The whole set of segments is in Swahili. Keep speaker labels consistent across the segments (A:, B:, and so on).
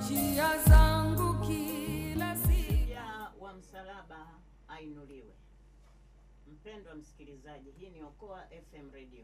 A: njia zangu kila siku.
B: ya wa msalaba ainuliwe. Mpendwa msikilizaji, hii ni Okoa FM Radio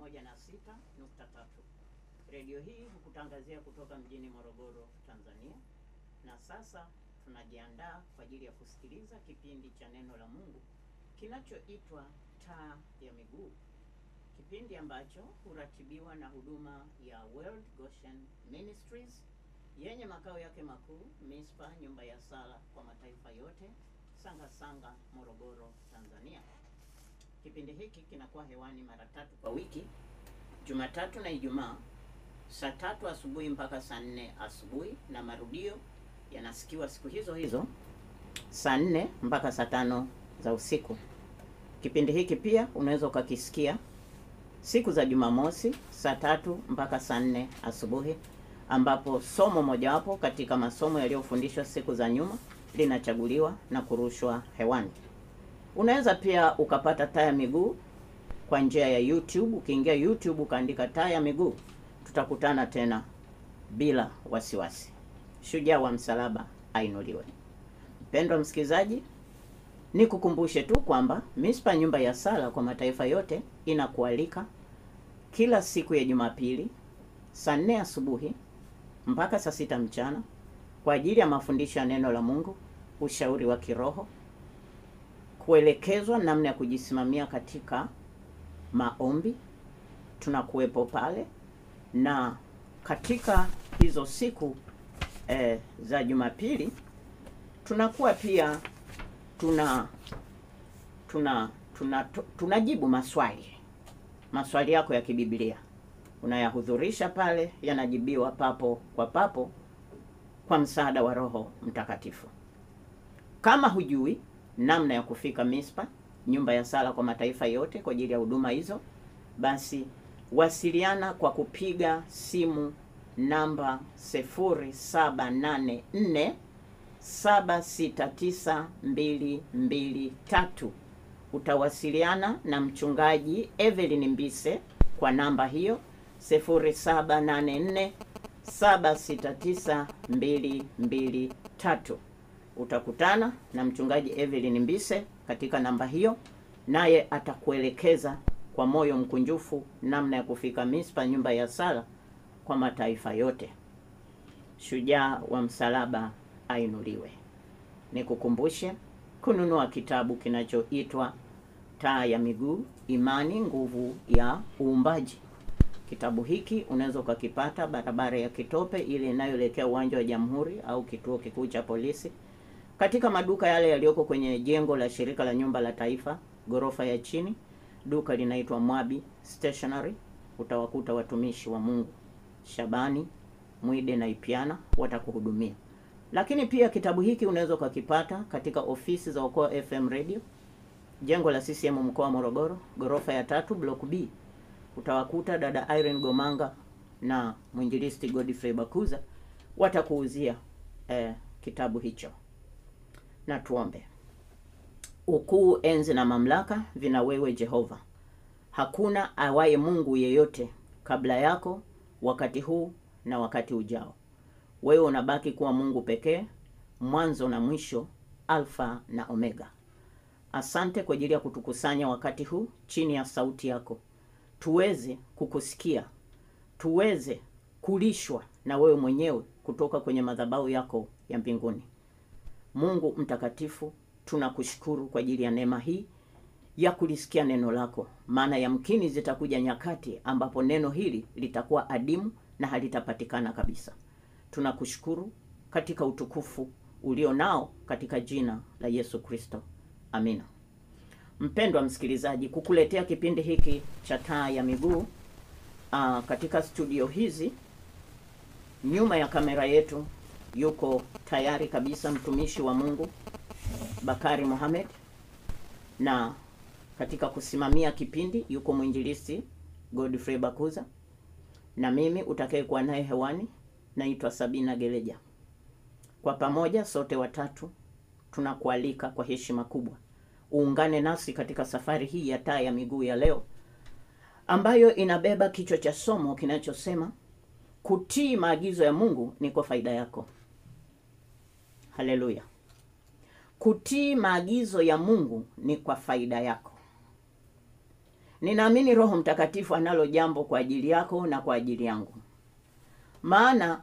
B: 106.3. Redio hii hukutangazia kutoka mjini Morogoro, Tanzania. Na sasa tunajiandaa kwa ajili ya kusikiliza kipindi cha neno la Mungu kinachoitwa Taa ya Miguu, kipindi ambacho huratibiwa na huduma ya World Goshen Ministries yenye makao yake makuu Mispa, nyumba ya sala kwa mataifa yote, Sanga Sanga, Morogoro, Tanzania. Kipindi hiki kinakuwa hewani mara tatu kwa wiki, Jumatatu na Ijumaa, saa tatu asubuhi mpaka saa nne asubuhi, na marudio yanasikiwa siku hizo hizo saa nne mpaka saa tano za usiku. Kipindi hiki pia unaweza ukakisikia siku za Jumamosi saa tatu mpaka saa nne asubuhi ambapo somo mojawapo katika masomo yaliyofundishwa siku za nyuma linachaguliwa na kurushwa hewani. Unaweza pia ukapata taa ya miguu kwa njia ya YouTube. Ukiingia YouTube ukaandika taa ya miguu, tutakutana tena bila wasiwasi. Shujaa wa msalaba ainuliwe. Mpendwa msikilizaji, nikukumbushe tu kwamba Mispa nyumba ya sala kwa mataifa yote inakualika kila siku ya Jumapili saa nne asubuhi mpaka saa sita mchana kwa ajili ya mafundisho ya neno la Mungu, ushauri wa kiroho, kuelekezwa namna ya kujisimamia katika maombi. Tunakuwepo pale na katika hizo siku eh, za Jumapili tunakuwa pia tuna tuna tuna tunajibu maswali maswali yako ya kibiblia unayahudhurisha pale, yanajibiwa papo kwa papo kwa msaada wa Roho Mtakatifu. Kama hujui namna ya kufika Mispa, nyumba ya sala kwa mataifa yote, kwa ajili ya huduma hizo, basi wasiliana kwa kupiga simu namba 0784 769223. Utawasiliana na mchungaji Evelyn Mbise kwa namba hiyo 0784 769223. Utakutana na mchungaji Evelyn Mbise katika namba hiyo, naye atakuelekeza kwa moyo mkunjufu namna ya kufika Mispa, nyumba ya sala kwa mataifa yote. Shujaa wa msalaba ainuliwe. Nikukumbushe kununua kitabu kinachoitwa Taa ya Miguu, Imani, Nguvu ya Uumbaji. Kitabu hiki unaweza ukakipata barabara ya Kitope ile inayoelekea uwanja wa Jamhuri au kituo kikuu cha polisi, katika maduka yale yaliyoko kwenye jengo la shirika la nyumba la taifa ghorofa ya chini. Duka linaitwa Mwabi Stationery. Utawakuta watumishi wa Mungu Shabani Mwide na Ipiana watakuhudumia. Lakini pia kitabu hiki unaweza ukakipata katika ofisi za Okoa FM Radio, jengo la CCM mkoa wa Morogoro, ghorofa ya tatu, block B. Utawakuta dada Irene Gomanga na mwinjilisti Godfrey Bakuza watakuuzia eh, kitabu hicho. Na tuombe. Ukuu, enzi na mamlaka vina wewe Jehova. Hakuna awaye Mungu yeyote kabla yako, wakati huu na wakati ujao. Wewe unabaki kuwa Mungu pekee, mwanzo na mwisho, Alfa na Omega. Asante kwa ajili ya kutukusanya wakati huu chini ya sauti yako, tuweze kukusikia, tuweze kulishwa na wewe mwenyewe kutoka kwenye madhabahu yako ya mbinguni. Mungu mtakatifu, tunakushukuru kwa ajili ya neema hii ya kulisikia neno lako, maana yamkini zitakuja nyakati ambapo neno hili litakuwa adimu na halitapatikana kabisa. Tunakushukuru katika utukufu ulio nao katika jina la Yesu Kristo, amina. Mpendwa msikilizaji, kukuletea kipindi hiki cha taa ya miguu aa, katika studio hizi nyuma ya kamera yetu yuko tayari kabisa mtumishi wa Mungu Bakari Mohamed, na katika kusimamia kipindi yuko mwinjilisti Godfrey Bakuza, na mimi utakayekuwa naye hewani naitwa Sabina Geleja. Kwa pamoja sote watatu tunakualika kwa heshima kubwa uungane nasi katika safari hii ya taa ya miguu ya leo ambayo inabeba kichwa cha somo kinachosema kutii maagizo ya Mungu ni kwa faida yako. haleluya kutii maagizo ya mungu ni kwa faida yako ninaamini roho mtakatifu analo jambo kwa ajili yako na kwa ajili yangu maana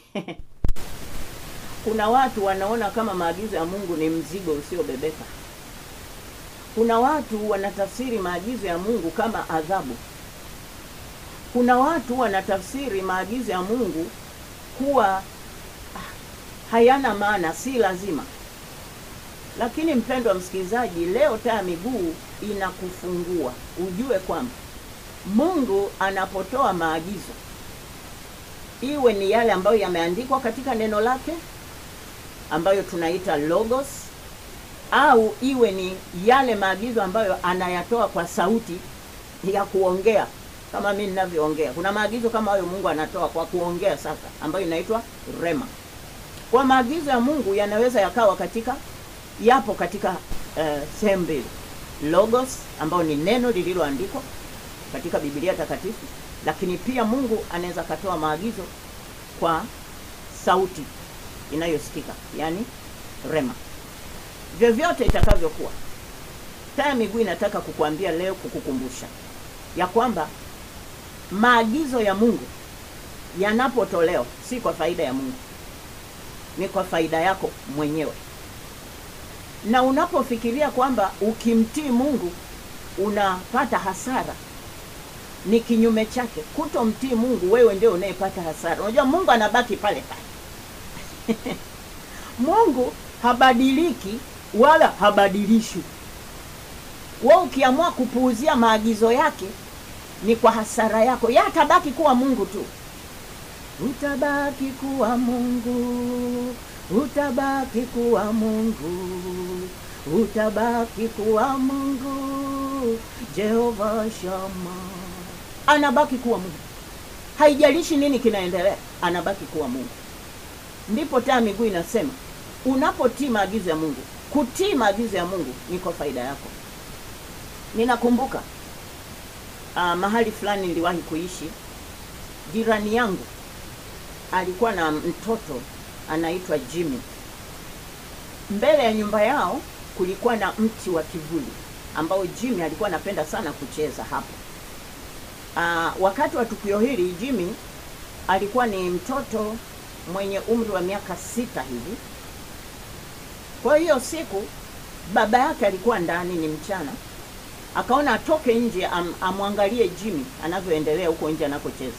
B: kuna watu wanaona kama maagizo ya mungu ni mzigo usiobebeka kuna watu wanatafsiri maagizo ya mungu kama adhabu kuna watu wanatafsiri maagizo ya mungu kuwa ah, hayana maana si lazima lakini mpendwa msikilizaji leo taa ya miguu inakufungua ujue kwamba mungu anapotoa maagizo iwe ni yale ambayo yameandikwa katika neno lake ambayo tunaita logos au iwe ni yale maagizo ambayo anayatoa kwa sauti ya kuongea kama mi ninavyoongea kuna maagizo kama hayo mungu anatoa kwa kuongea sasa ambayo inaitwa rema kwa maagizo ya mungu yanaweza yakawa katika yapo katika uh, sehemu mbili logos ambayo ni neno lililoandikwa katika bibilia takatifu lakini pia mungu anaweza akatoa maagizo kwa sauti inayosikika yaani rema vyovyote itakavyokuwa taa ya miguu inataka kukuambia leo kukukumbusha ya kwamba maagizo ya mungu yanapotolewa si kwa faida ya mungu ni kwa faida yako mwenyewe na unapofikiria kwamba ukimtii mungu unapata hasara ni kinyume chake kutomtii mungu wewe ndio unayepata hasara unajua mungu anabaki pale pale mungu habadiliki wala habadilishwi we ukiamua kupuuzia maagizo yake ni kwa hasara yako ye atabaki kuwa mungu tu utabaki kuwa mungu utabaki kuwa mungu utabaki kuwa mungu jehova shama anabaki kuwa mungu haijalishi nini kinaendelea anabaki kuwa mungu ndipo taa miguu inasema unapotii maagizo ya mungu kutii maagizo ya mungu ni kwa faida yako ninakumbuka uh, mahali fulani niliwahi kuishi jirani yangu alikuwa na mtoto anaitwa jimmy mbele ya nyumba yao kulikuwa na mti wa kivuli ambao jimmy alikuwa anapenda sana kucheza hapo uh, wakati wa tukio hili jimmy alikuwa ni mtoto mwenye umri wa miaka sita hivi kwa hiyo siku baba yake alikuwa ndani ni mchana akaona atoke nje am, amwangalie jimmy anavyoendelea huko nje anakocheza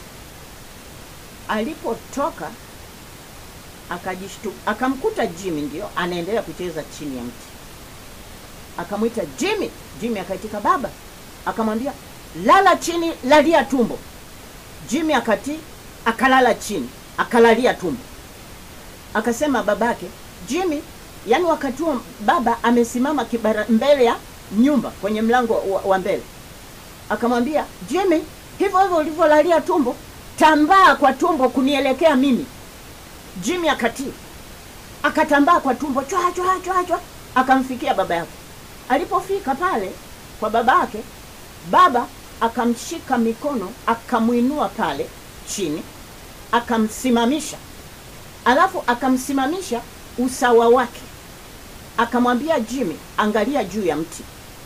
B: alipotoka akajishtu akamkuta jimmy ndio anaendelea kucheza chini ya mti akamwita jimmy jimmy akaitika baba akamwambia lala chini lalia tumbo jimmy akatii akalala chini akalalia tumbo akasema babake jimmy yaani wakati huo baba amesimama kibara mbele ya nyumba kwenye mlango wa, wa mbele akamwambia jimmy hivyo hivyo ulivyolalia tumbo tambaa kwa tumbo kunielekea mimi jimmy akatii akatambaa kwa tumbo chwa chwa chwa chwa akamfikia baba yake alipofika pale kwa baba yake baba akamshika mikono akamwinua pale chini akamsimamisha alafu akamsimamisha usawa wake akamwambia jimmy angalia juu ya mti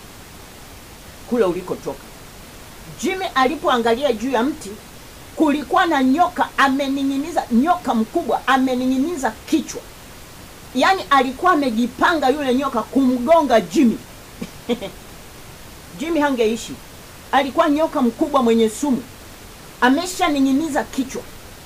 B: kule ulikotoka jimmy alipoangalia juu ya mti kulikuwa na nyoka amening'iniza nyoka mkubwa amening'iniza kichwa yaani alikuwa amejipanga yule nyoka kumgonga jimmy jimmy hangeishi alikuwa nyoka mkubwa mwenye sumu ameshaning'iniza kichwa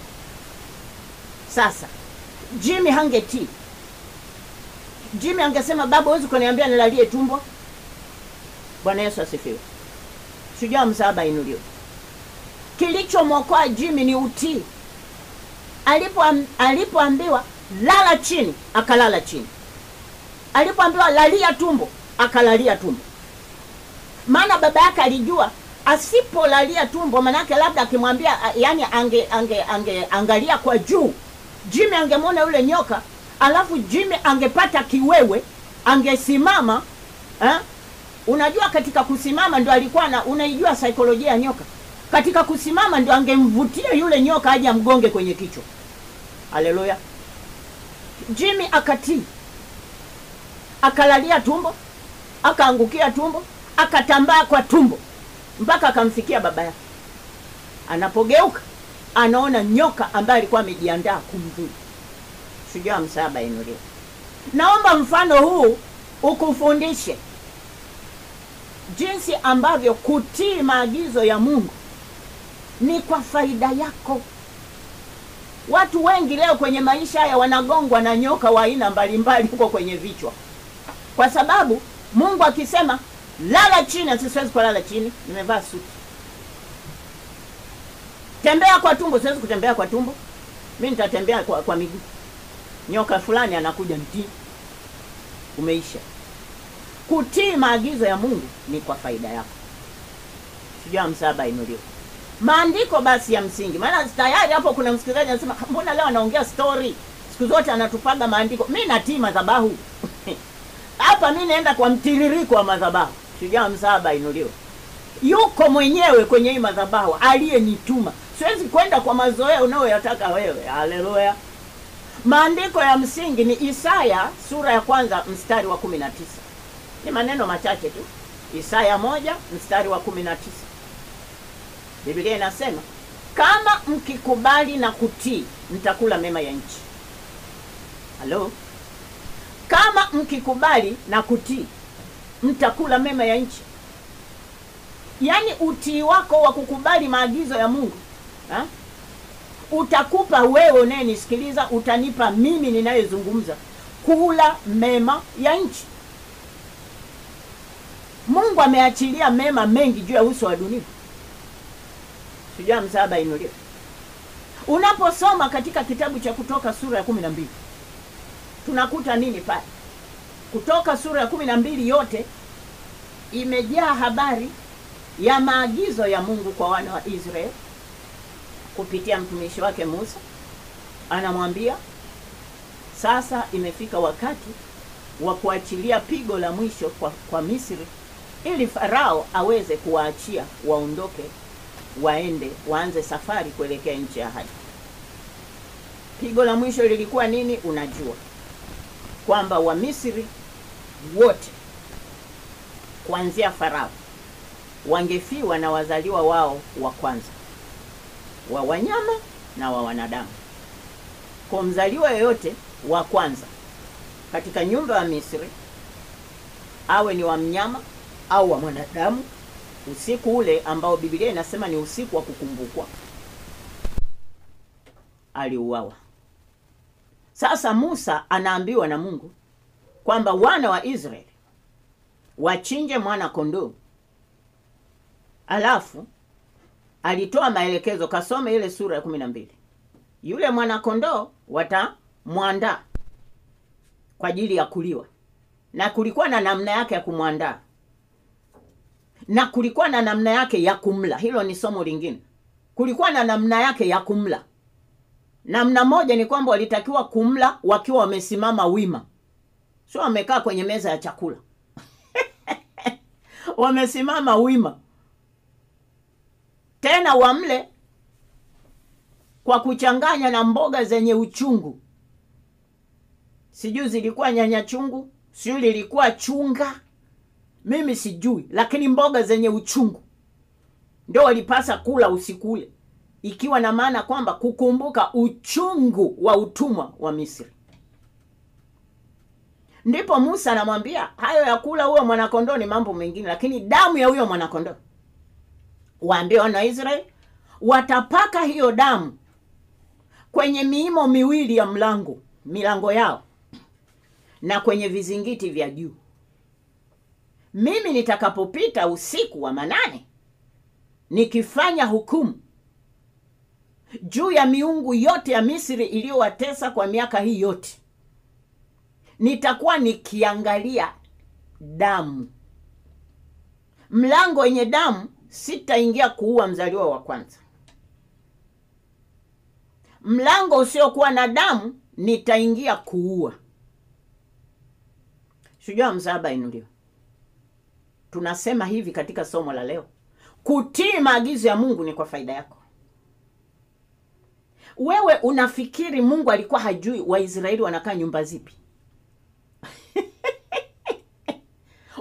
B: sasa jimmy hangetii jimmy angesema baba huwezi kuniambia nilalie tumbo bwana yesu asifiwe shujaa msaaba inuliwe kilichomwokoa jimmy ni utii alipo alipoambiwa lala chini akalala chini alipoambiwa lalia tumbo akalalia tumbo maana baba yake alijua asipolalia tumbo manake labda akimwambia yani ange, ange, ange angalia kwa juu jimmy angemwona yule nyoka alafu jimmy angepata kiwewe angesimama eh? unajua katika kusimama ndio alikuwa na unaijua saikolojia ya nyoka katika kusimama ndio angemvutia yule nyoka aje amgonge kwenye kichwa haleluya jimmy akatii akalalia tumbo akaangukia tumbo akatambaa kwa tumbo mpaka akamfikia baba yake anapogeuka anaona nyoka ambaye alikuwa amejiandaa kumdhuru shujaa msaba inuliwa naomba mfano huu ukufundishe jinsi ambavyo kutii maagizo ya mungu ni kwa faida yako watu wengi leo kwenye maisha haya wanagongwa na nyoka wa aina mbalimbali huko kwenye vichwa kwa sababu mungu akisema lala chini asi siwezi kulala chini nimevaa suti tembea kwa tumbo siwezi kutembea kwa tumbo mi nitatembea kwa, kwa miguu nyoka fulani anakuja mtii umeisha kutii maagizo ya mungu ni kwa faida yako sijua msaba inuliwa maandiko basi ya msingi maana tayari hapo kuna msikilizaji anasema mbona leo anaongea story siku zote anatupaga maandiko mi natii madhabahu hapa mi naenda kwa mtiririko wa madhabahu shujaa msaba inuliwa yuko mwenyewe kwenye hii madhabahu aliyenituma siwezi kwenda kwa mazoea unayoyataka wewe haleluya maandiko ya msingi ni isaya sura ya kwanza mstari wa kumi na tisa ni maneno machache tu isaya moja mstari wa kumi na tisa biblia inasema kama mkikubali na kutii mtakula mema ya nchi halo kama mkikubali na kutii mtakula mema ya nchi yaani utii wako wa kukubali maagizo ya mungu ha? utakupa wewe unayenisikiliza utanipa mimi ninayezungumza kula mema ya nchi mungu ameachilia mema mengi juu ya uso wa dunia sijua msaba inuliwa unaposoma katika kitabu cha kutoka sura ya kumi na mbili tunakuta nini pale kutoka sura ya kumi na mbili yote imejaa habari ya maagizo ya mungu kwa wana wa israeli kupitia mtumishi wake musa anamwambia sasa imefika wakati wa kuachilia pigo la mwisho kwa, kwa misri ili farao aweze kuwaachia waondoke waende waanze safari kuelekea nchi ya ahadi pigo la mwisho lilikuwa nini unajua kwamba wamisri wote kuanzia farao wangefiwa na wazaliwa wao wa kwanza wa wanyama na wa wanadamu kwa mzaliwa yoyote wa kwanza katika nyumba ya misri awe ni wa mnyama au wa mwanadamu usiku ule ambao bibilia inasema ni usiku wa kukumbukwa aliuawa sasa musa anaambiwa na mungu kwamba wana wa israeli wachinje mwana kondoo alafu alitoa maelekezo kasome ile sura ya kumi na mbili yule mwanakondoo watamwandaa kwa ajili ya kuliwa na kulikuwa na namna yake ya kumwandaa na kulikuwa na namna yake ya kumla hilo ni somo lingine kulikuwa na namna yake ya kumla namna moja ni kwamba walitakiwa kumla wakiwa wamesimama wima sio wamekaa kwenye meza ya chakula wamesimama wima tena wamle kwa kuchanganya na mboga zenye uchungu sijui zilikuwa nyanya chungu sijui lilikuwa chunga mimi sijui lakini mboga zenye uchungu ndio walipasa kula usiku ule ikiwa na maana kwamba kukumbuka uchungu wa utumwa wa misri ndipo musa anamwambia hayo ya kula huyo mwanakondoo ni mambo mengine lakini damu ya huyo mwanakondoo waambie wana wa israeli watapaka hiyo damu kwenye miimo miwili ya mlango milango yao na kwenye vizingiti vya juu mimi nitakapopita usiku wa manane nikifanya hukumu juu ya miungu yote ya misri iliyowatesa kwa miaka hii yote nitakuwa nikiangalia damu mlango wenye damu sitaingia kuua mzaliwa wa kwanza mlango usiokuwa na damu nitaingia kuua shujaa msaaba inuliwa tunasema hivi katika somo la leo kutii maagizo ya mungu ni kwa faida yako wewe unafikiri mungu alikuwa hajui waisraeli wanakaa nyumba zipi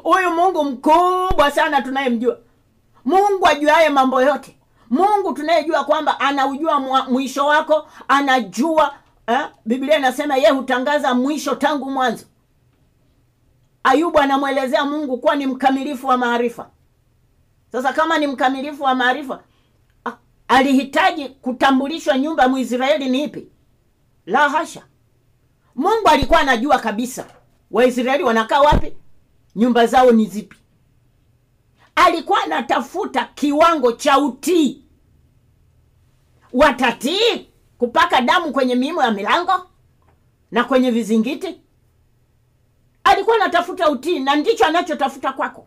B: huyu mungu mkubwa sana tunayemjua mungu ajuaye mambo yote mungu tunayejua kwamba anaujua mwa- mwisho wako anajua eh? biblia inasema ye hutangaza mwisho tangu mwanzo ayubu anamwelezea mungu kuwa ni mkamilifu wa maarifa sasa kama ni mkamilifu wa maarifa a- alihitaji kutambulishwa nyumba ya mwisraeli ni ipi la hasha mungu alikuwa anajua kabisa waisraeli wanakaa wapi nyumba zao ni zipi alikuwa anatafuta kiwango cha utii watatii kupaka damu kwenye miimo ya milango na kwenye vizingiti alikuwa anatafuta utii na ndicho anachotafuta kwako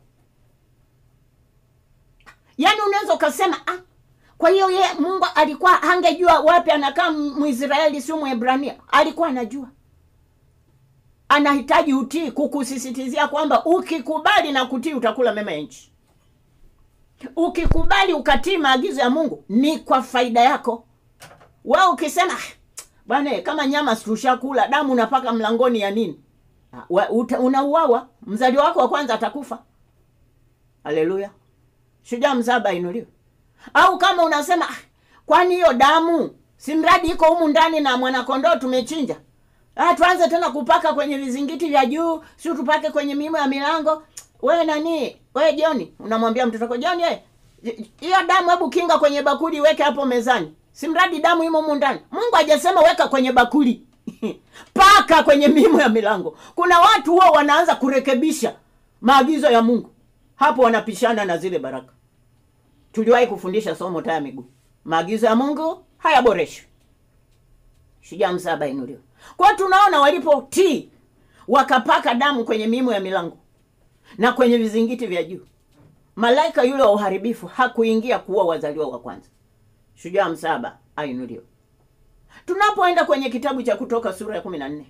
B: yaani unaweza ukasema ah, kwa hiyo ye mungu alikuwa angejua wapi anakaa mwisraeli sio mwebrania alikuwa anajua anahitaji utii kukusisitizia kwamba ukikubali na kutii utakula mema ya nchi ukikubali ukatii maagizo ya mungu ni kwa faida yako we ukisema "Ah, bwana kama nyama situshakula damu unapaka mlangoni ya nini Ah, wa- uta- unauawa mzali wako wa kwanza atakufa haleluya shujaa mzaba inuliwe au kama unasema "Ah, kwani hiyo damu si mradi iko humu ndani na mwanakondoo tumechinja ah, tuanze tena kupaka kwenye vizingiti vya juu si tupake kwenye mimo ya milango we nani we joni unamwambia mtoto wako joni eh, hiyo damu hebu kinga kwenye bakuli weke hapo mezani si mradi damu imo humu ndani mungu hajasema weka kwenye bakuli paka kwenye mimo ya milango kuna watu huwa wanaanza kurekebisha maagizo ya mungu hapo wanapishana na zile baraka tuliwahi kufundisha somo taya miguu maagizo ya mungu hayaboreshwi shujaa msaba inuliwa kwao tunaona walipotii wakapaka damu kwenye mimo ya milango na kwenye vizingiti vya juu malaika yule wa uharibifu hakuingia kuua wazaliwa wa kwanza shujaa msaba ainuliwa tunapoenda kwenye kitabu cha kutoka sura ya kumi na nne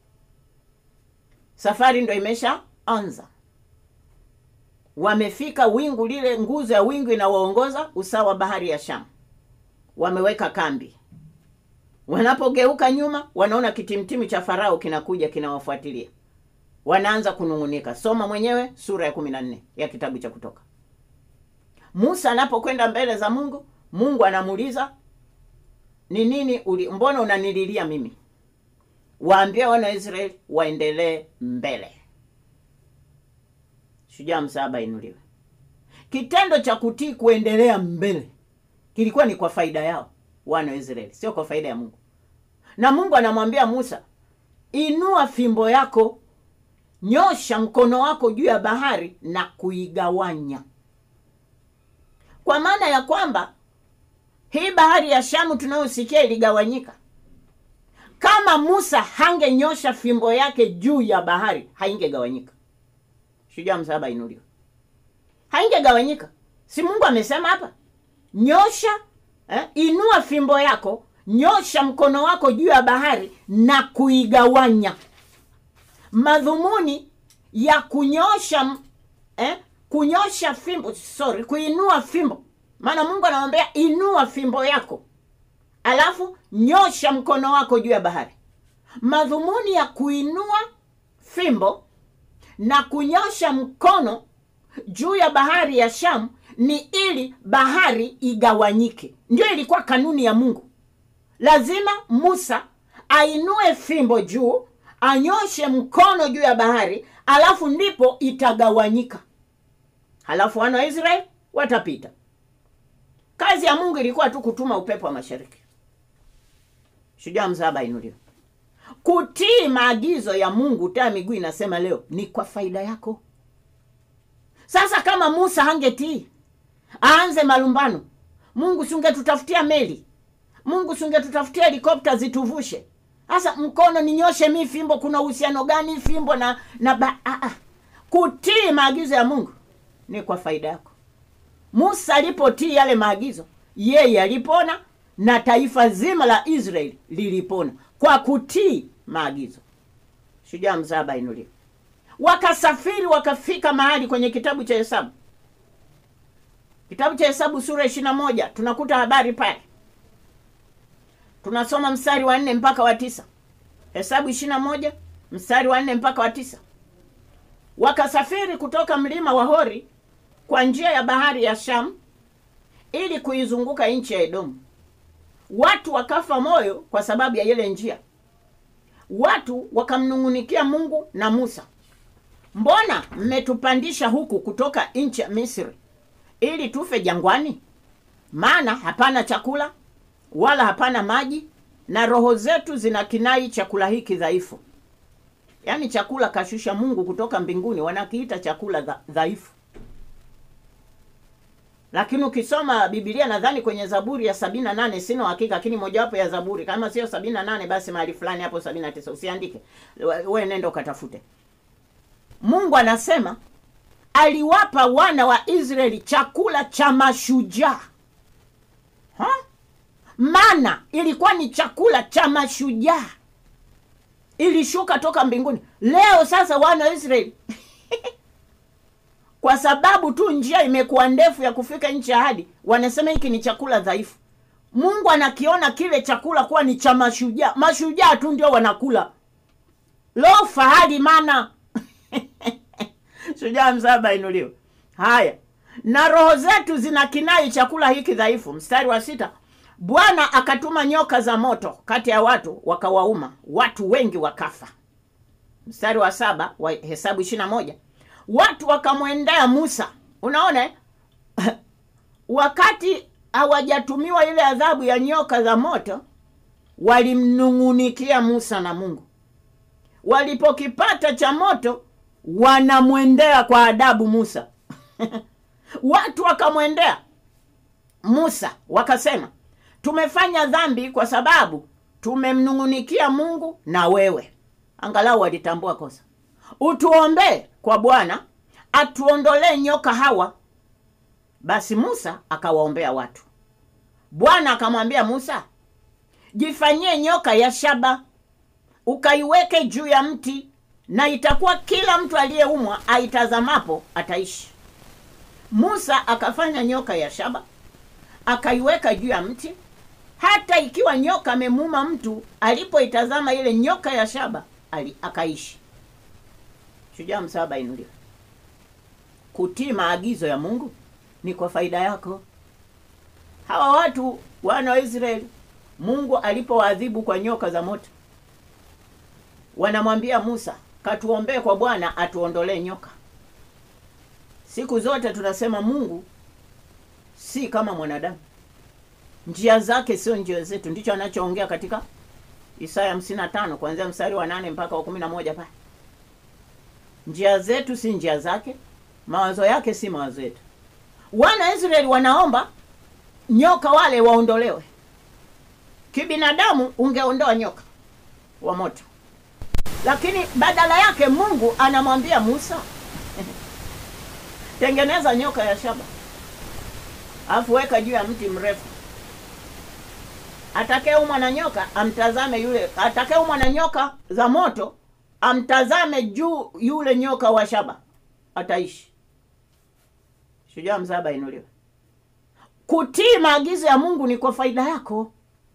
B: safari ndo imesha anza wamefika wingu lile nguzo ya wingu inawaongoza usawa bahari ya shamu wameweka kambi wanapogeuka nyuma wanaona kitimtimu cha farao kinakuja kinawafuatilia wanaanza kunung'unika soma mwenyewe sura ya kumi na nne ya kitabu cha kutoka musa anapokwenda mbele za mungu mungu anamuuliza ni nini uli mbona unanililia mimi waambie wana wa israeli waendelee mbele shujaa msaaba inuliwe kitendo cha kutii kuendelea mbele kilikuwa ni kwa faida yao wana wa israeli sio kwa faida ya mungu na mungu anamwambia musa inua fimbo yako nyosha mkono wako juu ya bahari na kuigawanya kwa maana ya kwamba hii bahari ya shamu tunayosikia iligawanyika kama musa hangenyosha fimbo yake juu ya bahari haingegawanyika shujaa msaba inuliwa haingegawanyika si mungu amesema hapa nyosha eh, inua fimbo yako nyosha mkono wako juu ya bahari na kuigawanya madhumuni ya kunyosha m- eh, kunyosha fimbo sorry kuinua fimbo maana mungu anamwambia inua fimbo yako alafu nyosha mkono wako juu ya bahari madhumuni ya kuinua fimbo na kunyosha mkono juu ya bahari ya shamu ni ili bahari igawanyike ndio ilikuwa kanuni ya mungu lazima musa ainue fimbo juu anyoshe mkono juu ya bahari alafu ndipo itagawanyika halafu wana wa israeli watapita kazi ya mungu ilikuwa tu kutuma upepo wa mashariki shujaa mzaba inuliwa kutii maagizo ya mungu taa miguu inasema leo ni kwa faida yako sasa kama musa hangetii aanze malumbano mungu siungetutafutia meli mungu siungetutafutia helikopta zituvushe sasa mkono ninyoshe mi fimbo kuna uhusiano gani fimbo na na ba, ah, ah. kutii maagizo ya mungu ni kwa faida yako musa alipotii yale maagizo yeye alipona na taifa zima la israeli lilipona kwa kutii maagizo shujaa mzaba inuliwa wakasafiri wakafika mahali kwenye kitabu cha hesabu kitabu cha hesabu sura ishiri na moja tunakuta habari pale tunasoma mstari wa nne mpaka wa tisa hesabu ishiri na moja mstari wa nne mpaka wa tisa wakasafiri kutoka mlima wa Hori kwa njia ya bahari ya Sham ili kuizunguka nchi ya Edomu. Watu wakafa moyo kwa sababu ya ile njia. Watu wakamnung'unikia Mungu na Musa, mbona mmetupandisha huku kutoka nchi ya Misri ili tufe jangwani? Maana hapana chakula wala hapana maji, na roho zetu zina kinai chakula hiki dhaifu. Yaani chakula kashusha Mungu kutoka mbinguni, wanakiita chakula dha, dhaifu. Lakini ukisoma Biblia nadhani kwenye Zaburi ya sabini na nane sina uhakika, lakini mojawapo ya Zaburi kama sio sabini na nane basi mahali fulani hapo sabini na tisa usiandike, we nenda ukatafute. Mungu anasema aliwapa wana wa Israeli chakula cha mashujaa ha? Mana ilikuwa ni chakula cha mashujaa, ilishuka toka mbinguni. Leo sasa wana wa Israeli kwa sababu tu njia imekuwa ndefu ya kufika nchi ya ahadi, wanasema hiki ni chakula dhaifu. Mungu anakiona kile chakula kuwa ni cha mashujaa. Mashujaa tu ndio wanakula. Lo, fahari mana shujaa msaba inuliwa. Haya, na roho zetu zina kinai chakula hiki dhaifu. Mstari wa sita, Bwana akatuma nyoka za moto kati ya watu wakawauma, watu wengi wakafa. Mstari wa saba wa Hesabu ishirini na moja watu wakamwendea Musa. Unaona, wakati hawajatumiwa ile adhabu ya nyoka za moto, walimnung'unikia Musa na Mungu. Walipokipata cha moto, wanamwendea kwa adabu Musa. watu wakamwendea Musa wakasema, tumefanya dhambi kwa sababu tumemnung'unikia Mungu na wewe. Angalau walitambua kosa. Utuombee kwa Bwana atuondolee nyoka hawa. Basi Musa akawaombea watu. Bwana akamwambia Musa, jifanyie nyoka ya shaba, ukaiweke juu ya mti, na itakuwa kila mtu aliyeumwa aitazamapo ataishi. Musa akafanya nyoka ya shaba, akaiweka juu ya mti. Hata ikiwa nyoka amemuuma mtu, alipoitazama ile nyoka ya shaba ali, akaishi. Shujaa msaba inuliwa. Kutii maagizo ya Mungu ni kwa faida yako. Hawa watu wana wa Israeli, Mungu alipowaadhibu kwa nyoka za moto, wanamwambia Musa, katuombee kwa Bwana atuondolee nyoka. Siku zote tunasema Mungu si kama mwanadamu, njia zake sio njia zetu. Ndicho anachoongea katika Isaya hamsini na tano kuanzia mstari wa nane mpaka wa kumi na moja pale njia zetu si njia zake, mawazo yake si mawazo yetu. Wana wa Israeli wanaomba nyoka wale waondolewe. Kibinadamu ungeondoa nyoka wa moto, lakini badala yake Mungu anamwambia Musa, tengeneza nyoka ya shaba, alafu weka juu ya mti mrefu. Atakayeumwa na nyoka amtazame yule, atakayeumwa na nyoka za moto amtazame juu yule nyoka wa shaba ataishi. Shujaa msaba inuliwe. Kutii maagizo ya Mungu ni kwa faida yako.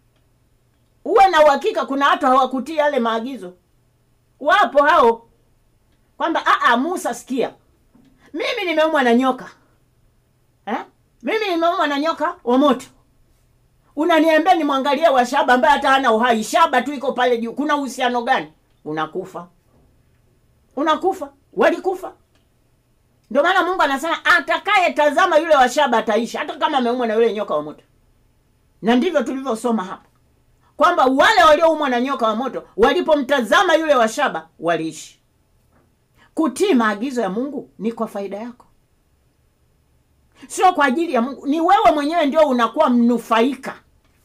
B: Uwe na uhakika, kuna watu hawakutii yale maagizo. Wapo hao kwamba aa, Musa, sikia, mimi nimeumwa na nyoka eh? Mimi nimeumwa na nyoka wa moto, unaniambia nimwangalie wa shaba ambaye hata hana uhai. Shaba tu iko pale juu, kuna uhusiano gani? Unakufa, unakufa, walikufa. Ndio maana Mungu anasema atakaye tazama yule wa shaba ataishi, hata kama ameumwa na yule nyoka wa moto. Na ndivyo tulivyosoma hapa kwamba wale walioumwa na nyoka wa moto walipomtazama yule wa shaba waliishi. Kutii maagizo ya Mungu ni kwa faida yako, sio kwa ajili ya Mungu. Ni wewe mwenyewe ndio unakuwa mnufaika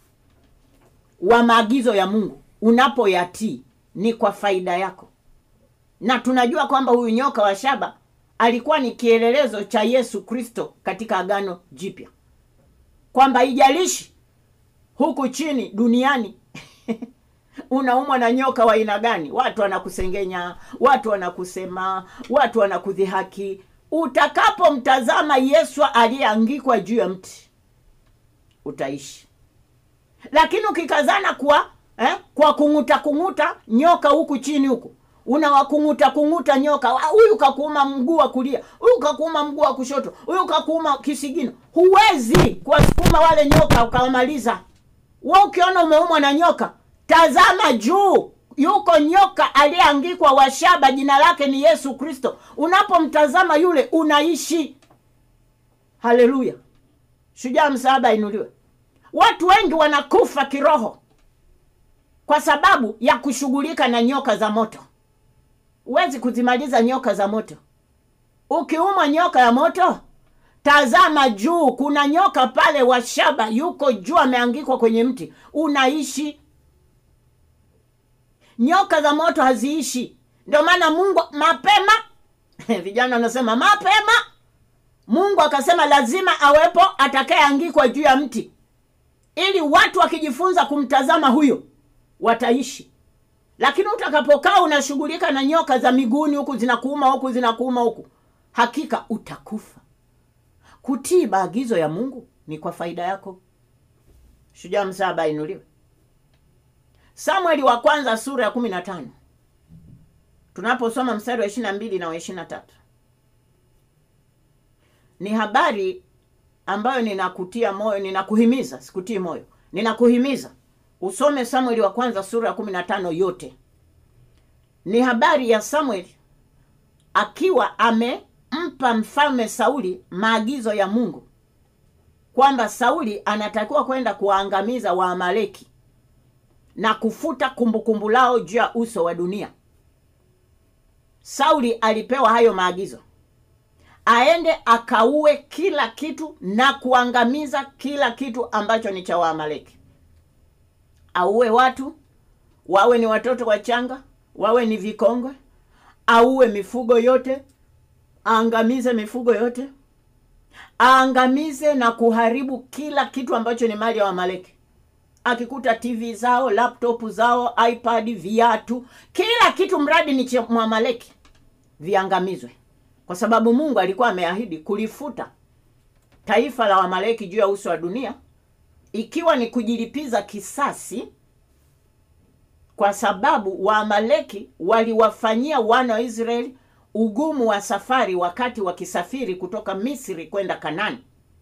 B: wa maagizo ya Mungu unapoyatii ni kwa faida yako. Na tunajua kwamba huyu nyoka wa shaba alikuwa ni kielelezo cha Yesu Kristo katika Agano Jipya, kwamba ijalishi huku chini duniani unaumwa na nyoka wa aina gani, watu wanakusengenya, watu wanakusema, watu wanakudhihaki, utakapomtazama Yesu aliyeangikwa juu ya mti utaishi. Lakini ukikazana kwa eh, kwa kung'uta kung'uta nyoka huku chini huku, unawakung'uta kung'uta nyoka "Ah, huyu kakuuma mguu wa kulia huyu kakuuma mguu wa kushoto huyu kakuuma kisigino huwezi kuwasukuma wale nyoka ukawamaliza we ukiona umeumwa na nyoka tazama juu yuko nyoka aliyeangikwa wa shaba jina lake ni yesu kristo unapomtazama yule unaishi haleluya shujaa msaaba ainuliwe watu wengi wanakufa kiroho kwa sababu ya kushughulika na nyoka za moto huwezi kuzimaliza nyoka za moto ukiumwa nyoka ya moto tazama juu kuna nyoka pale wa shaba yuko juu ameangikwa kwenye mti unaishi nyoka za moto haziishi ndio maana mungu mapema vijana wanasema mapema mungu akasema lazima awepo atakayeangikwa juu ya mti ili watu wakijifunza kumtazama huyo wataishi lakini utakapokaa unashughulika na nyoka za miguuni huku zinakuuma huku zinakuuma huku hakika utakufa kutii maagizo ya mungu ni kwa faida yako shujaa msaba ainuliwe samueli wa kwanza sura ya kumi na tano tunaposoma mstari wa ishiri na mbili na wa ishiri na tatu ni habari ambayo ninakutia moyo ninakuhimiza sikutii moyo ninakuhimiza usome samueli wa kwanza sura ya kumi na tano yote ni habari ya samueli akiwa amempa mfalme sauli maagizo ya mungu kwamba sauli anatakiwa kwenda kuwaangamiza waamaleki na kufuta kumbukumbu lao juu ya uso wa dunia sauli alipewa hayo maagizo aende akaue kila kitu na kuangamiza kila kitu ambacho ni cha waamaleki auwe watu wawe ni watoto wachanga wawe ni vikongwe auwe mifugo yote aangamize mifugo yote aangamize na kuharibu kila kitu ambacho ni mali ya wamaleki akikuta tv zao laptop zao ipad viatu kila kitu mradi ni cha mwamaleki viangamizwe kwa sababu mungu alikuwa ameahidi kulifuta taifa la wamaleki juu ya uso wa dunia ikiwa ni kujilipiza kisasi kwa sababu waamaleki waliwafanyia wana wa israeli ugumu wa safari wakati wakisafiri kutoka misri kwenda kanani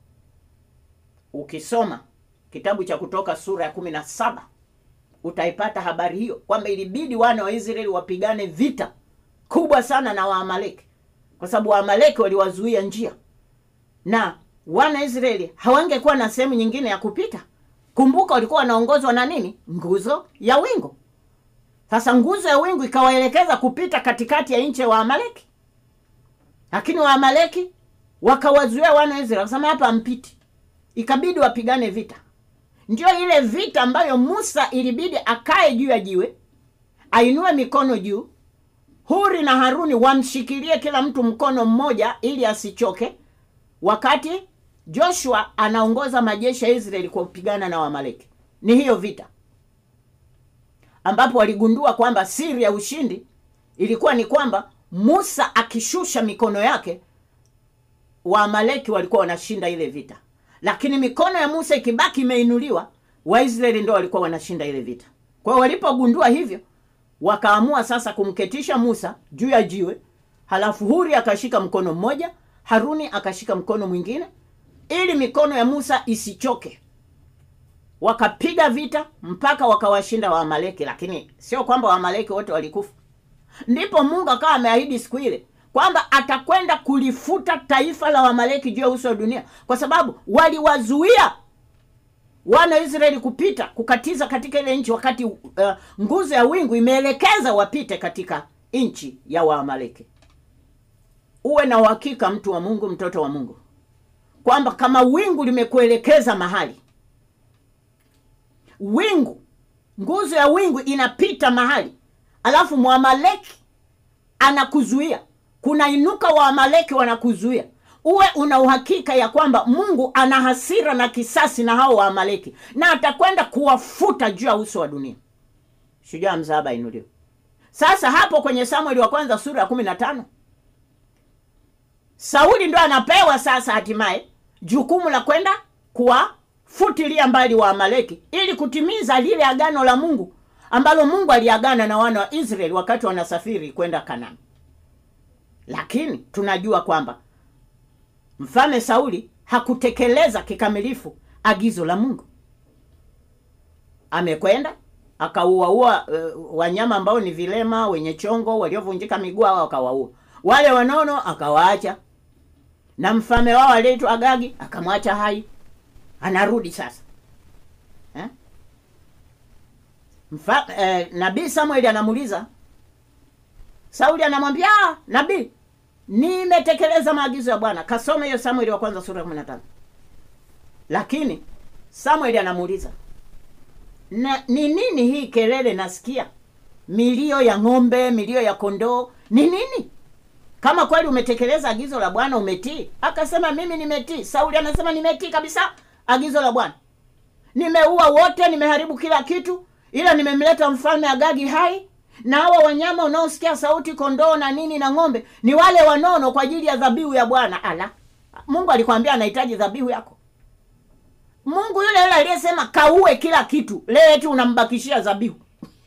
B: ukisoma kitabu cha kutoka sura ya kumi na saba utaipata habari hiyo kwamba ilibidi wana wa israeli wapigane vita kubwa sana na waamaleki kwa sababu waamaleki waliwazuia njia na wana israeli hawangekuwa na sehemu nyingine ya kupita kumbuka walikuwa wanaongozwa na nini nguzo ya wingu sasa nguzo ya wingu ikawaelekeza kupita katikati ya nchi ya waamaleki lakini waamaleki wakawazuia wana wa israeli wakasema hapa mpiti ikabidi wapigane vita ndio ile vita ambayo musa ilibidi akae juu ya jiwe ainue mikono juu huri na haruni wamshikilie kila mtu mkono mmoja ili asichoke wakati joshua anaongoza majeshi ya israeli kwa kupigana na wamaleki ni hiyo vita ambapo waligundua kwamba siri ya ushindi ilikuwa ni kwamba musa akishusha mikono yake waamaleki walikuwa wanashinda ile vita lakini mikono ya musa ikibaki imeinuliwa waisraeli ndo walikuwa wanashinda ile vita kwa hiyo walipogundua hivyo wakaamua sasa kumketisha musa juu ya jiwe halafu huri akashika mkono mmoja haruni akashika mkono mwingine ili mikono ya musa isichoke wakapiga vita mpaka wakawashinda waamaleki lakini sio kwamba waamaleki wote walikufa ndipo mungu akawa ameahidi siku ile kwamba atakwenda kulifuta taifa la wamaleki juu ya uso wa dunia kwa sababu waliwazuia wana israeli kupita kukatiza katika ile nchi wakati uh, nguzo ya wingu imeelekeza wapite katika nchi ya waamaleki uwe na uhakika mtu wa mungu mtoto wa mungu kwamba kama wingu limekuelekeza mahali wingu nguzo ya wingu inapita mahali alafu mwamaleki anakuzuia kunainuka waamaleki wanakuzuia uwe una uhakika ya kwamba mungu ana hasira na kisasi na hao waamaleki na atakwenda kuwafuta juu ya uso wa dunia shujaa mzaaba inuliwe sasa hapo kwenye samueli wa kwanza sura ya kumi na tano sauli ndo anapewa sasa hatimaye jukumu la kwenda kuwafutilia mbali wa amaleki ili kutimiza lile agano la mungu ambalo Mungu aliagana na wana wa Israeli wakati wanasafiri kwenda Kanaani. Lakini tunajua kwamba mfalme Sauli hakutekeleza kikamilifu agizo la Mungu. Amekwenda akauaua uh, wanyama ambao ni vilema, wenye chongo, waliovunjika miguu, hao akawaua. Wale wanono akawaacha, na mfalme wao aliyeitwa Agagi akamwacha hai. Anarudi sasa eh? Mfa, eh, nabii Samueli anamuuliza Sauli, anamwambia "Ah, nabii, nimetekeleza maagizo ya Bwana. Kasome hiyo Samueli wa kwanza sura ya 15. Lakini Samueli anamuuliza na ni nini hii kelele nasikia? Milio ya ng'ombe, milio ya kondoo, ni nini? Kama kweli umetekeleza agizo la Bwana, umetii. Akasema mimi nimetii. Sauli anasema nimetii kabisa agizo la Bwana, nimeua wote, nimeharibu kila kitu, ila nimemleta mfalme Agagi hai na hawa wanyama unaosikia sauti, kondoo na nini na ng'ombe, ni wale wanono kwa ajili ya dhabihu ya Bwana. Ala, Mungu alikwambia anahitaji dhabihu yako. Mungu yule yule aliyesema kaue kila kitu, leo eti unambakishia dhabihu.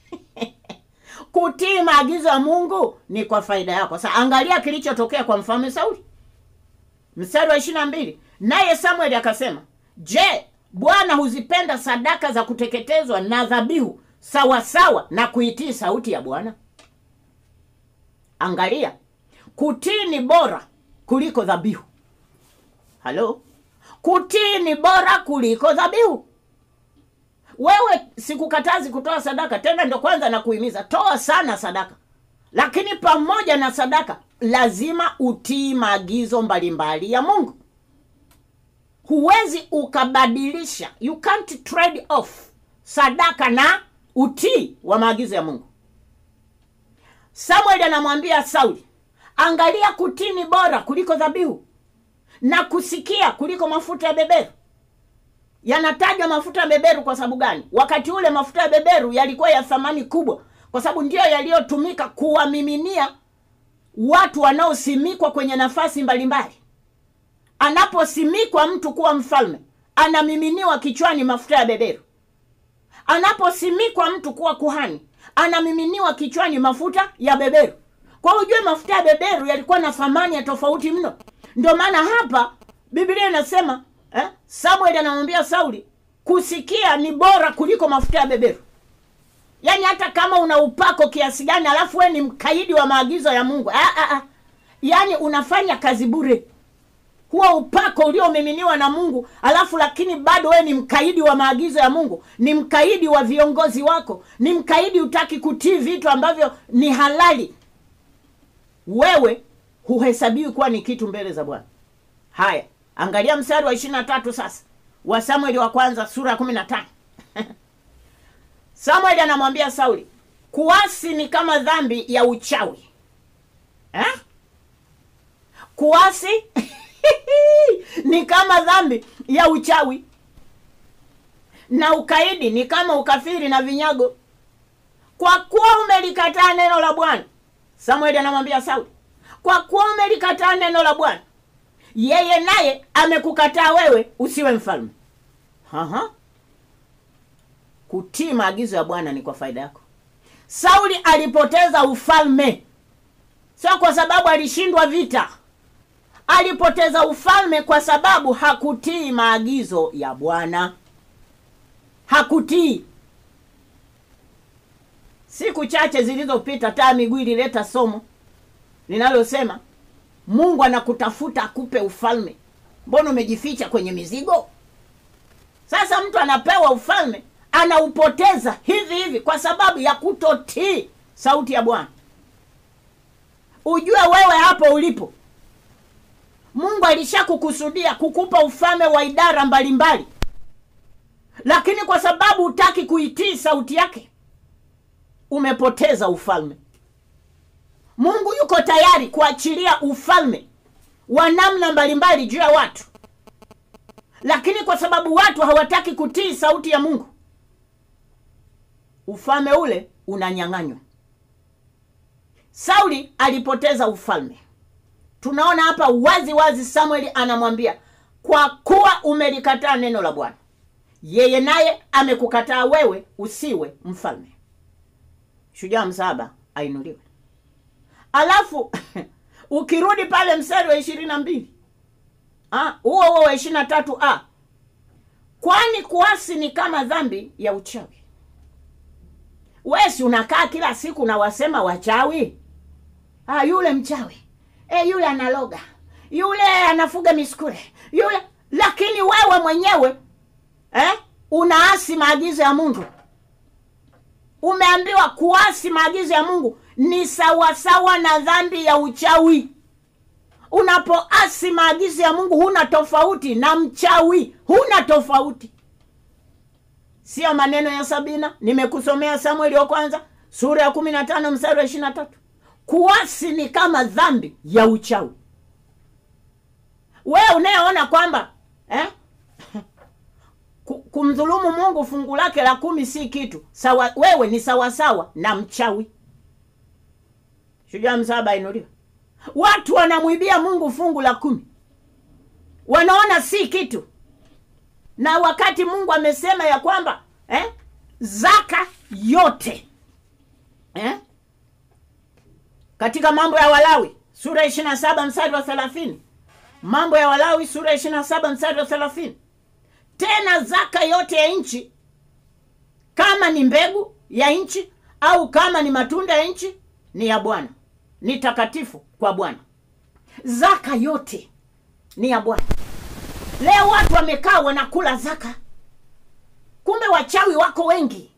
B: Kutii maagizo ya Mungu ni kwa faida yako. Sasa angalia kilichotokea kwa mfalme Sauli, mstari wa ishirini na mbili. Naye Samueli akasema, je, Bwana huzipenda sadaka za kuteketezwa na dhabihu sawasawa na kuitii sauti ya Bwana? Angalia, kutii ni bora kuliko dhabihu. Halo, kutii ni bora kuliko dhabihu. Wewe sikukatazi kutoa sadaka, tena ndo kwanza na kuhimiza toa sana sadaka, lakini pamoja na sadaka lazima utii maagizo mbalimbali ya Mungu. Huwezi ukabadilisha, you can't trade off sadaka na utii wa maagizo ya Mungu. Samueli anamwambia Sauli, angalia, kutii ni bora kuliko dhabihu na kusikia kuliko mafuta ya beberu. Yanatajwa mafuta ya beberu kwa sababu gani? Wakati ule mafuta ya beberu yalikuwa ya thamani kubwa, kwa sababu ndiyo yaliyotumika kuwamiminia watu wanaosimikwa kwenye nafasi mbalimbali. Anaposimikwa mtu kuwa mfalme, anamiminiwa kichwani mafuta ya beberu. Anaposimikwa mtu kuwa kuhani, anamiminiwa kichwani mafuta ya beberu. Kwa ujue mafuta ya beberu yalikuwa na thamani ya tofauti mno. Ndio maana hapa Biblia inasema eh, Samueli anamwambia Sauli kusikia ni bora kuliko mafuta ya beberu. Yaani hata kama una upako kiasi gani, alafu we ni mkaidi wa maagizo ya Mungu ah, ah, ah. Yaani unafanya kazi bure. Huo upako uliomiminiwa na Mungu, alafu lakini bado we ni mkaidi wa maagizo ya Mungu, ni mkaidi wa viongozi wako, ni mkaidi, utaki kutii vitu ambavyo ni halali, wewe huhesabiwi kuwa ni kitu mbele za Bwana. Haya, angalia mstari wa ishirini na tatu sasa wa Samueli wa kwanza sura ya kumi na tano. Samueli anamwambia Sauli, kuasi ni kama dhambi ya uchawi eh? Kuasi ni kama dhambi ya uchawi na ukaidi ni kama ukafiri na vinyago, kwa kuwa umelikataa neno la Bwana. Samueli anamwambia Sauli, kwa kuwa umelikataa neno la Bwana, yeye naye amekukataa wewe usiwe mfalme. Aha. Kutii maagizo ya Bwana ni kwa faida yako. Sauli alipoteza ufalme sio kwa sababu alishindwa vita. Alipoteza ufalme kwa sababu hakutii maagizo ya Bwana, hakutii. Siku chache zilizopita, taa miguu ilileta somo linalosema Mungu anakutafuta akupe ufalme, mbona umejificha kwenye mizigo? Sasa mtu anapewa ufalme anaupoteza hivi hivi kwa sababu ya kutotii sauti ya Bwana. Ujue wewe hapo ulipo, Mungu alishakukusudia kukupa ufalme wa idara mbalimbali, lakini kwa sababu hutaki kuitii sauti yake, umepoteza ufalme. Mungu yuko tayari kuachilia ufalme wa namna mbalimbali juu ya watu, lakini kwa sababu watu hawataki kutii sauti ya Mungu, ufalme ule unanyang'anywa. Sauli alipoteza ufalme. Tunaona hapa wazi wazi, Samueli anamwambia kwa kuwa umelikataa neno la Bwana, yeye naye amekukataa wewe usiwe mfalme. shujaa msaba ainuliwe alafu ukirudi pale mstari wa ishirini na mbili huo huo wa ishirini na tatu a kwani kuasi ni kama dhambi ya uchawi wesi unakaa kila siku na wasema wachawi ah, yule mchawi e, yule analoga yule anafuga miskule yule lakini wewe mwenyewe eh, unaasi maagizo ya mungu umeambiwa kuasi maagizo ya mungu ni sawasawa na dhambi ya uchawi unapoasi maagizo ya mungu huna tofauti na mchawi huna tofauti sio maneno ya sabina nimekusomea samueli wa kwanza sura ya kumi na tano mstari wa ishiri na tatu kuasi ni kama dhambi ya uchawi wewe unayeona kwamba eh? ku- kumdhulumu mungu fungu lake la kumi si kitu sawa wewe ni sawasawa na mchawi shujaa msaba inuliwa watu wanamwibia mungu fungu la kumi wanaona si kitu na wakati mungu amesema ya kwamba eh, zaka yote eh, katika mambo ya walawi sura ya ishiri na saba mstari wa thelathini mambo ya walawi sura ya ishiri na saba mstari wa thelathini tena zaka yote ya nchi kama ni mbegu ya nchi au kama ni matunda ya nchi ni ya bwana ni takatifu kwa bwana zaka yote ni ya bwana leo watu wamekaa wanakula zaka kumbe wachawi wako wengi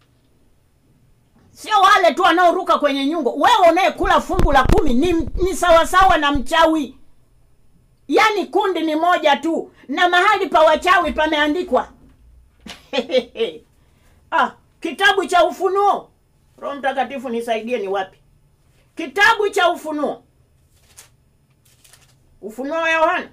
B: sio wale tu wanaoruka kwenye nyungo wewe unayekula fungu la kumi ni, ni sawasawa na mchawi yaani kundi ni moja tu na mahali pa wachawi pameandikwa ah, kitabu cha ufunuo roho mtakatifu nisaidie ni wapi kitabu cha ufunuo ufunuo wa yohana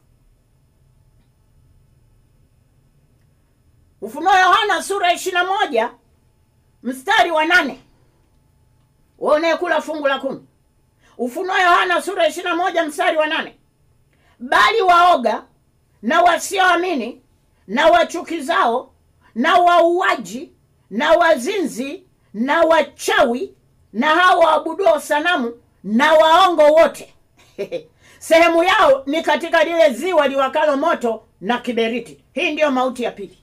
B: ufunuo wa yohana sura ya ishiri na moja mstari wa nane we unayekula fungu la kumi ufunuo wa yohana sura ya ishiri na moja mstari wa nane bali waoga na wasioamini na wachukizao na wauaji na wazinzi na wachawi na hao waabuduo sanamu na waongo wote sehemu yao ni katika lile ziwa liwakalo moto na kiberiti hii ndiyo mauti ya pili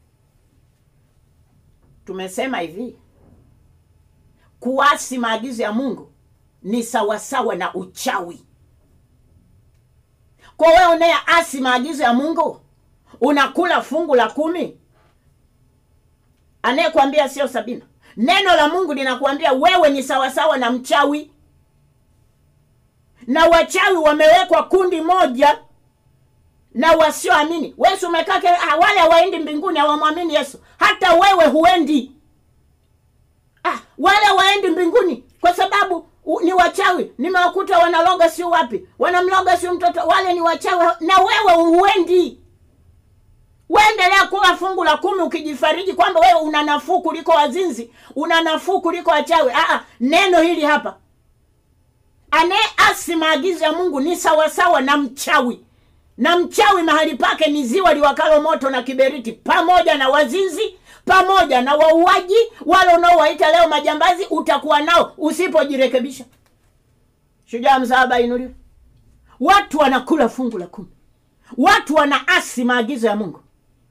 B: tumesema hivi kuasi maagizo ya mungu ni sawasawa na uchawi kwa wewe unayeasi maagizo ya mungu unakula fungu la kumi anayekwambia sio sabina neno la mungu linakuambia wewe ni sawasawa na mchawi na wachawi wamewekwa kundi moja na wasioamini wesi umekaa ke- ah, wale hawaendi mbinguni hawamwamini yesu hata wewe huendi ah, wale hawaendi mbinguni kwa sababu u, ni wachawi nimewakuta wanaloga sio wapi wanamloga sio mtoto wale ni wachawi na wewe huendi uendelea kuwa fungu la kumi ukijifariji kwamba wewe una nafuu kuliko wazinzi una nafuu kuliko wachawi Aa, neno hili hapa anayeasi maagizo ya mungu ni sawasawa na mchawi na mchawi mahali pake ni ziwa liwakalo moto na kiberiti pamoja na wazinzi pamoja na wauaji wale unaowaita leo majambazi utakuwa nao usipojirekebisha shujaa msaaba inuliwe watu wanakula fungu la kumi watu wanaasi maagizo ya mungu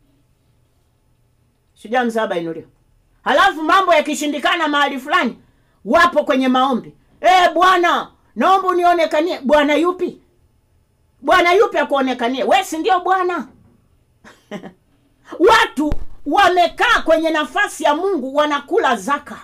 B: shujaa msaaba inuliwe halafu mambo yakishindikana mahali fulani wapo kwenye maombi e, bwana naomba unionekanie bwana yupi bwana yupi akuonekanie we si ndio bwana watu wamekaa kwenye nafasi ya mungu wanakula zaka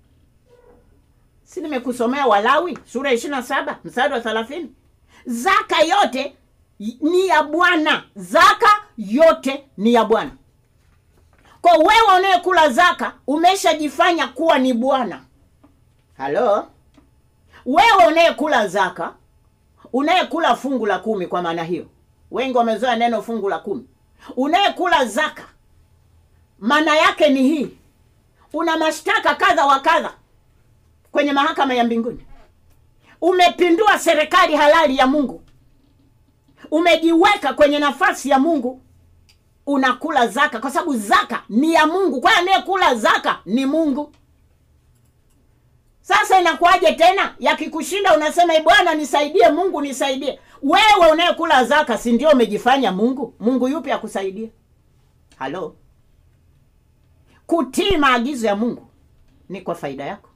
B: si nimekusomea walawi sura ya ishiri na saba mstari wa thelathini zaka yote ni ya bwana zaka yote ni ya bwana kwa wewe unayekula zaka umeshajifanya kuwa ni bwana halo wewe unayekula zaka unayekula fungu la kumi kwa maana hiyo wengi wamezoea neno fungu la kumi unayekula zaka maana yake ni hii una mashtaka kadha wa kadha kwenye mahakama ya mbinguni umepindua serikali halali ya mungu umejiweka kwenye nafasi ya mungu unakula zaka kwa sababu zaka ni ya mungu kwa hiyo anayekula zaka ni mungu sasa inakuwaje tena yakikushinda unasema "Ee bwana nisaidie mungu nisaidie wewe unayekula zaka si ndio umejifanya mungu mungu yupi akusaidie halo kutii maagizo ya mungu ni kwa faida yako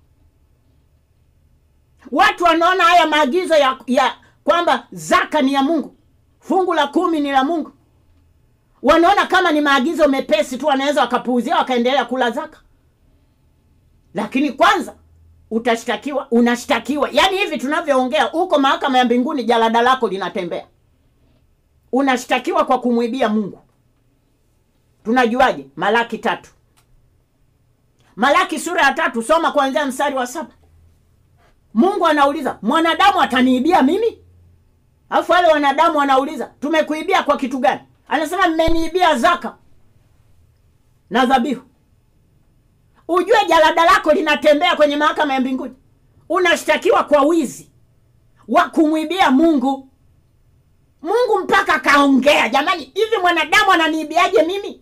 B: watu wanaona haya maagizo ya, ya kwamba zaka ni ya mungu fungu la kumi ni la mungu wanaona kama ni maagizo mepesi tu wanaweza wakapuuzia wakaendelea kula zaka lakini kwanza utashtakiwa unashtakiwa yaani hivi tunavyoongea huko mahakama ya mbinguni jalada lako linatembea unashtakiwa kwa kumwibia mungu tunajuaje malaki tatu malaki sura ya tatu soma kuanzia mstari wa saba mungu anauliza mwanadamu ataniibia mimi alafu wale wanadamu wanauliza tumekuibia kwa kitu gani anasema mmeniibia zaka na dhabihu ujue jalada lako linatembea kwenye mahakama ya mbinguni unashtakiwa kwa wizi wa kumwibia mungu mungu mpaka akaongea jamani hivi mwanadamu ananiibiaje mimi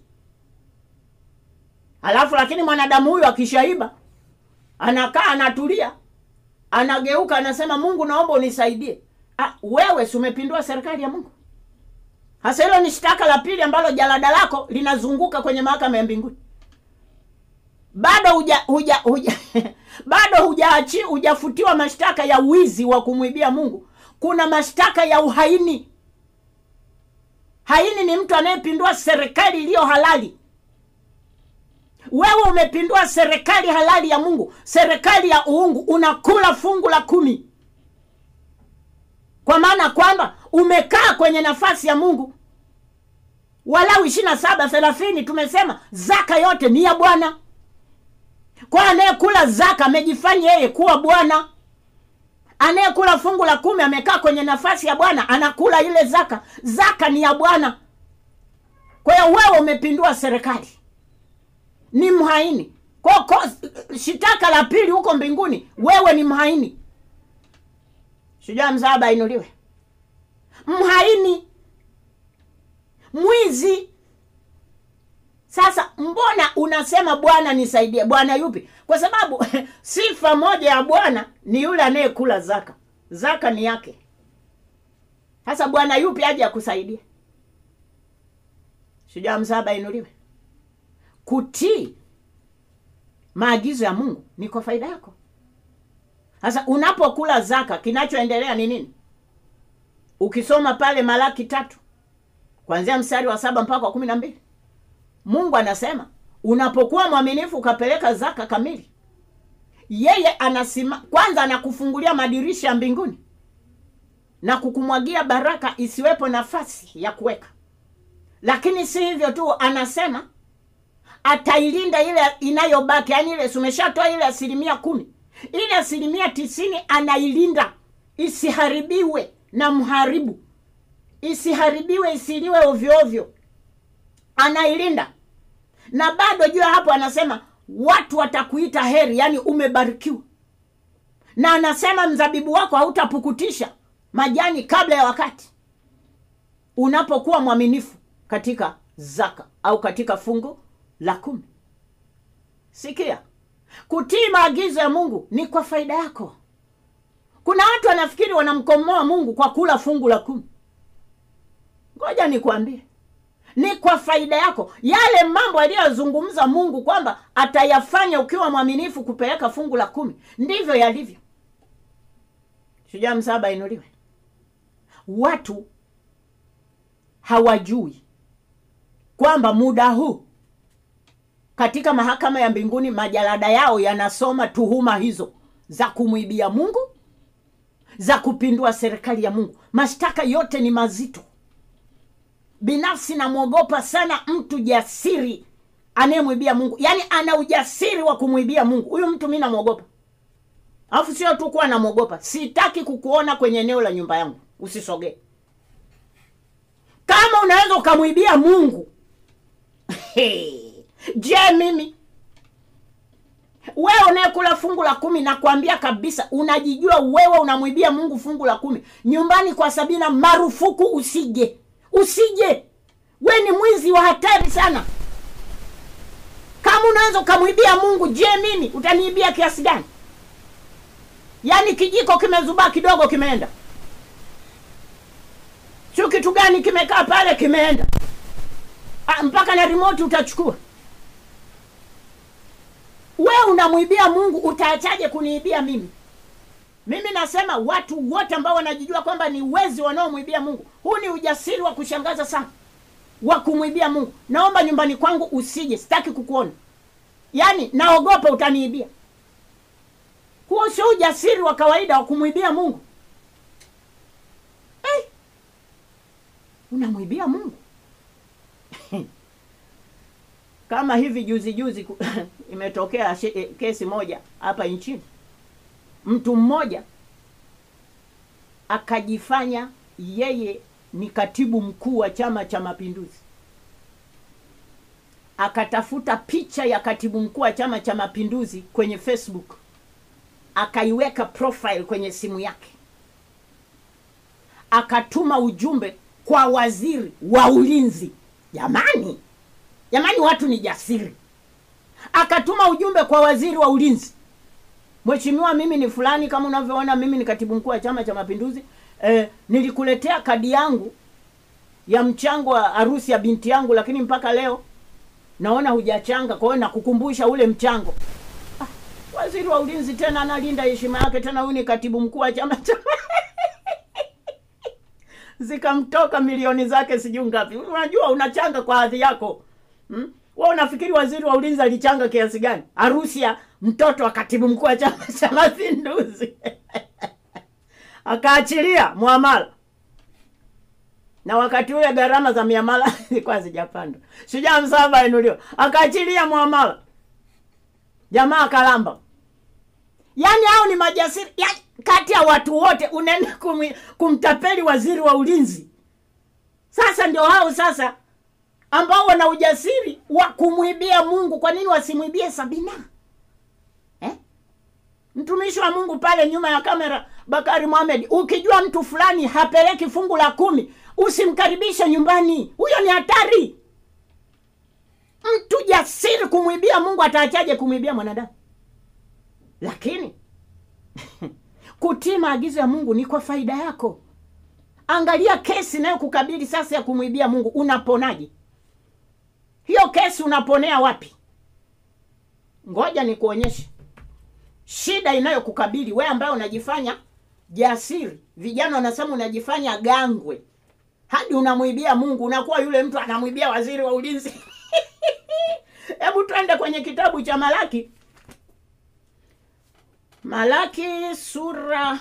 B: alafu lakini mwanadamu huyu akishaiba anakaa anatulia anageuka anasema mungu naomba unisaidie ah, wewe si umepindua serikali ya mungu hasa hilo ni shtaka la pili ambalo jalada lako linazunguka kwenye mahakama ya mbinguni bado huja huja huja bado hujaachi hujafutiwa mashtaka ya wizi wa kumwibia mungu kuna mashtaka ya uhaini haini ni mtu anayepindua serikali iliyo halali wewe umepindua serikali halali ya mungu serikali ya uungu unakula fungu la kumi kwa maana kwamba umekaa kwenye nafasi ya mungu walau ishiri na saba thelathini tumesema zaka yote ni ya bwana kwa anayekula zaka amejifanya yeye kuwa bwana anayekula fungu la kumi amekaa kwenye nafasi ya bwana anakula ile zaka zaka ni ya bwana kwa hiyo wewe umepindua serikali ni mhaini kwa ko, shitaka la pili huko mbinguni wewe ni mhaini shujaa mzaaba ainuliwe mhaini mwizi sasa mbona unasema bwana nisaidie bwana yupi kwa sababu sifa moja ya bwana ni yule anayekula zaka zaka ni yake sasa bwana yupi aje akusaidie shujaa msaba inuliwe kutii maagizo ya mungu ni kwa faida yako sasa unapokula zaka kinachoendelea ni nini ukisoma pale malaki tatu kwanzia mstari wa saba mpaka wa kumi na mbili mungu anasema unapokuwa mwaminifu ukapeleka zaka kamili yeye anasima kwanza anakufungulia madirisha ya mbinguni na kukumwagia baraka isiwepo nafasi ya kuweka lakini si hivyo tu anasema atailinda ile inayobaki yaani ile sumeshatoa ile asilimia kumi ile asilimia tisini anailinda isiharibiwe na mharibu isiharibiwe isiliwe ovyoovyo anailinda na bado juu ya hapo anasema watu watakuita heri yaani umebarikiwa na anasema mzabibu wako hautapukutisha majani kabla ya wakati unapokuwa mwaminifu katika zaka au katika fungu la kumi sikia kutii maagizo ya mungu ni kwa faida yako kuna watu wanafikiri wanamkomoa mungu kwa kula fungu la kumi ngoja nikwambie ni kwa faida yako yale mambo aliyozungumza mungu kwamba atayafanya ukiwa mwaminifu kupeleka fungu la kumi ndivyo yalivyo shujaa msaba inuliwe watu hawajui kwamba muda huu katika mahakama ya mbinguni majalada yao yanasoma tuhuma hizo za kumwibia mungu za kupindua serikali ya mungu mashtaka yote ni mazito binafsi namwogopa sana mtu jasiri anayemwibia mungu yaani ana ujasiri wa kumwibia mungu huyu mtu mi namwogopa alafu sio tu kuwa namwogopa sitaki kukuona kwenye eneo la nyumba yangu usisogee kama unaweza ukamwibia mungu je mimi wewe unayekula fungu la kumi nakwambia kabisa unajijua wewe unamwibia mungu fungu la kumi nyumbani kwa sabina marufuku usije usije we ni mwizi wa hatari sana kama unaweza ukamwibia mungu je mimi utaniibia kiasi gani yaani kijiko kimezubaa kidogo kimeenda sio kitu gani kimekaa pale kimeenda Ah, mpaka na remote utachukua we unamwibia mungu utaachaje kuniibia mimi mimi nasema watu wote ambao wanajijua kwamba ni wezi wanaomwibia mungu huu ni ujasiri wa kushangaza sana wa kumwibia mungu naomba nyumbani kwangu usije sitaki kukuona yaani naogopa utaniibia huo sio ujasiri wa kawaida wa kumwibia mungu hey! unamwibia mungu kama hivi juzi juzi ku- imetokea shi- eh, kesi moja hapa nchini mtu mmoja akajifanya yeye ni katibu mkuu wa chama cha mapinduzi akatafuta picha ya katibu mkuu wa chama cha mapinduzi kwenye facebook akaiweka profile kwenye simu yake akatuma ujumbe kwa waziri wa ulinzi jamani jamani watu ni jasiri akatuma ujumbe kwa waziri wa ulinzi mheshimiwa mimi ni fulani kama unavyoona mimi ni katibu mkuu wa chama cha mapinduzi eh, nilikuletea kadi yangu ya mchango wa harusi ya binti yangu lakini mpaka leo naona hujachanga kwa hiyo nakukumbusha ule mchango ah, waziri wa ulinzi tena analinda heshima yake tena huyu ni katibu mkuu wa chama cha zikamtoka milioni zake sijui ngapi unajua unachanga kwa hadhi yako hmm? we unafikiri waziri wa ulinzi alichanga kiasi gani harusi ya mtoto wa katibu mkuu wa chama cha mapinduzi akaachilia mwamala na wakati ule gharama za miamala zilikuwa zijapanda shujaa msaba inuliwa akaachilia mwamala jamaa akalamba yaani hao ni majasiri yaani, kati ya watu wote unaenda kumi- kumtapeli waziri wa ulinzi sasa ndio hao sasa ambao wana ujasiri wa kumwibia mungu kwa nini wasimwibie sabina eh? mtumishi wa mungu pale nyuma ya kamera bakari mohamed ukijua mtu fulani hapeleki fungu la kumi usimkaribishe nyumbani huyo ni hatari mtu jasiri kumwibia mungu ataachaje kumwibia mwanadamu lakini kutii maagizo ya mungu ni kwa faida yako angalia kesi inayokukabili sasa ya kumwibia mungu unaponaje hiyo kesi unaponea wapi ngoja nikuonyeshe shida inayokukabili we ambaye unajifanya jasiri vijana wanasema unajifanya gangwe hadi unamwibia mungu unakuwa yule mtu anamwibia waziri wa ulinzi hebu twende kwenye kitabu cha malaki malaki sura